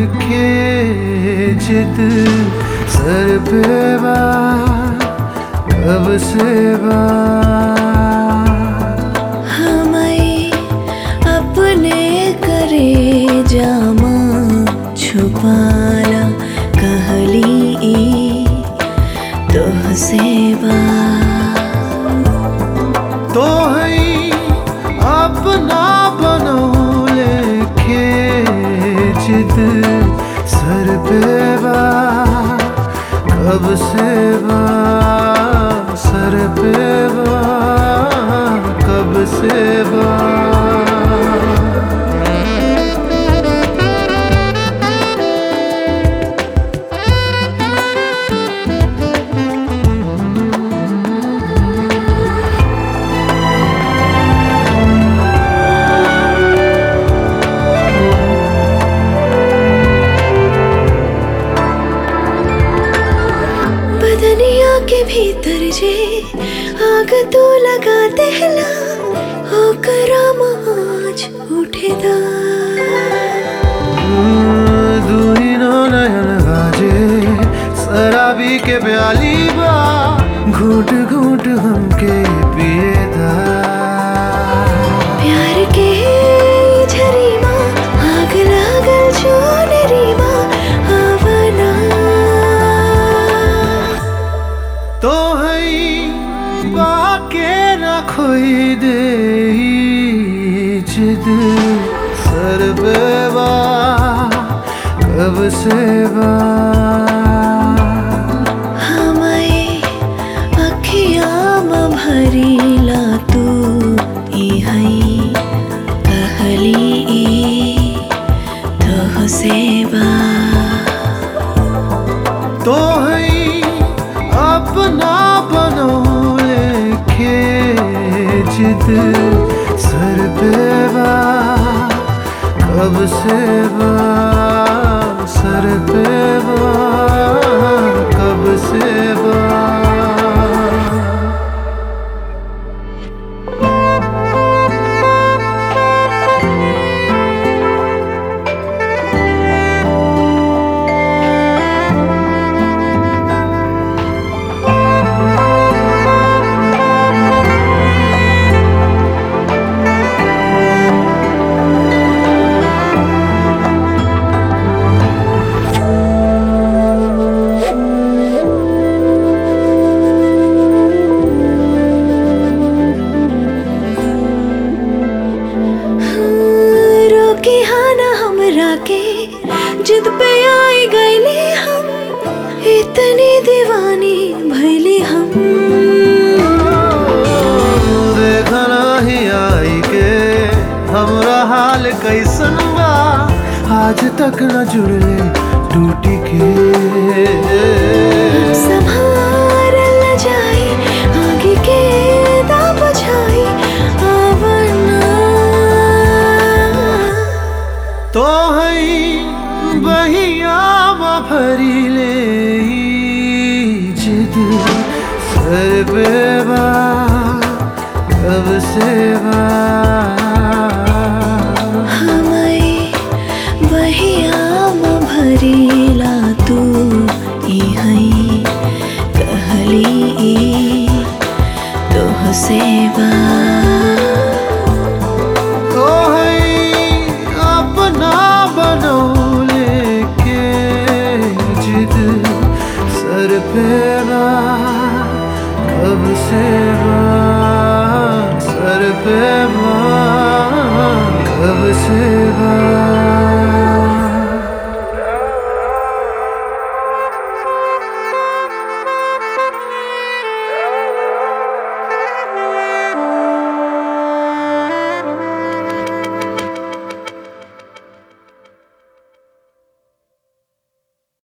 लेके जिद सर पे बा कब से बा हमें अपने करे जामा छुपाला कहली ई तोह से बा तो है अपना बनो लेके जिद सर पे बा कब से बा सर पे बा कब से बा बदनिया के भीतर जे आग तू लगा देला हो करम आज उठेदा दूरी नो नयन गाजे शराबी के प्याली बा घूट घूट हमके पिएदा प्यार के झरीमा आग लागल चोनरीमा आवना तो है बाके न खोई दे जिद सर पे बा कब से बा हमें अखियाँ में भरीला तू ई हई कहली ई तोह से बा तो है अपना बनो लेके जिद सर पे बा कब से बा सर पे बा कब से बा रोके हाँ ना हमरा के जिद पे आई गईले हम इतनी दीवानी भैली हम देखना ही आई के हमरा हाल कैसन बा आज तक न जुड़ले टूटी के संभार न जाए आगे के दा बुझाई आवना तो है बहिया भरी ले ई जिद सर पे बा कब से बा हमें बहिया में भरीला तू ई हई कहली ई तोह से बा तो है अपना बनो लेके जिद सर पे बा कब से बा सर पे बा कब से बा